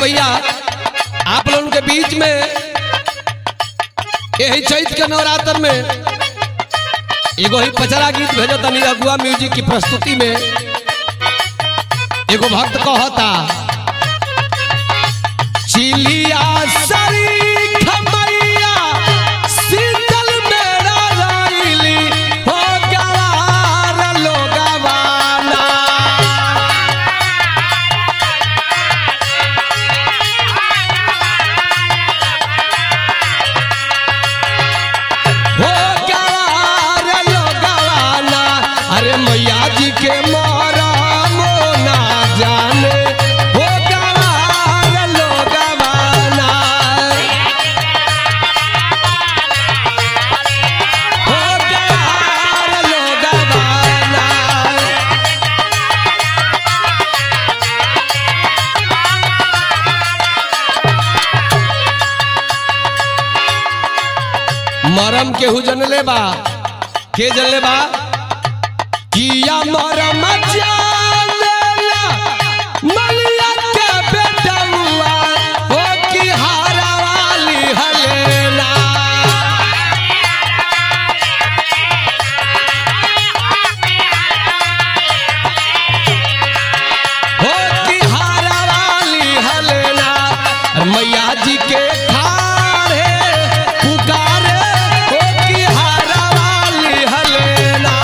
भैया आप लोगों के बीच में यही चैत के नवरात्र में एगो ही पचरा गीत भेजो तनी अगुआ म्यूजिक की प्रस्तुति में एगो भक्त कहता चिलिया सरी खमैया शीतल मेरा राइली हो गवार लोगवाना हो गवार लोगवाना अरे मैया जी के मोरा मोना जाने हो गवार लोगवाना हो गवार लोगवाना मरम केहू जनले बा के जनले बा किया मरम जानेला मलिया के बेटुआ हो की हारा वाली हलेला हो की हारा वाली हलेला मैया जी के ठाड़े पुकारे हो की हारा वाली हलेला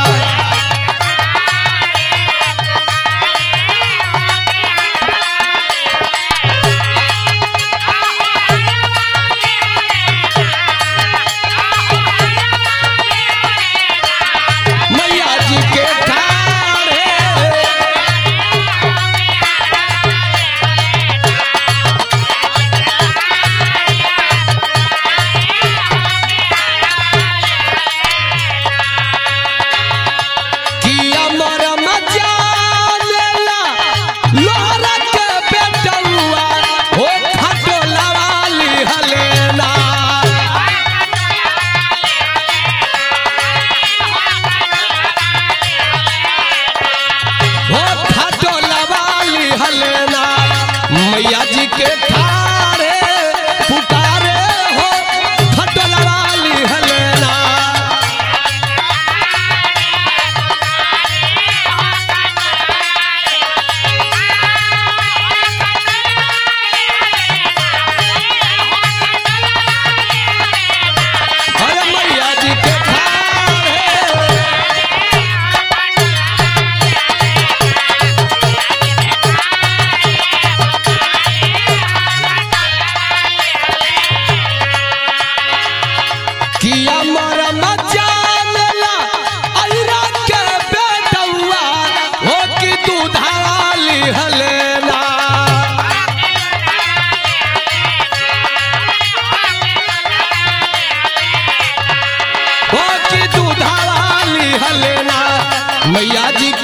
मैया जी के ठाड़े किया मरम जानेला लोहरा के बेटुआ हो खटोला वाली हलेना हो खटोला वाली हलेना मैया जी के ठाड़े पुकारे हो खटोला वाली हलेना अरे मैया जी के ठाड़े किया मरम जानेला अइरा के बेटुआ हो कि दूधाली हलेना हो कि दूधाली हलेना मैया जी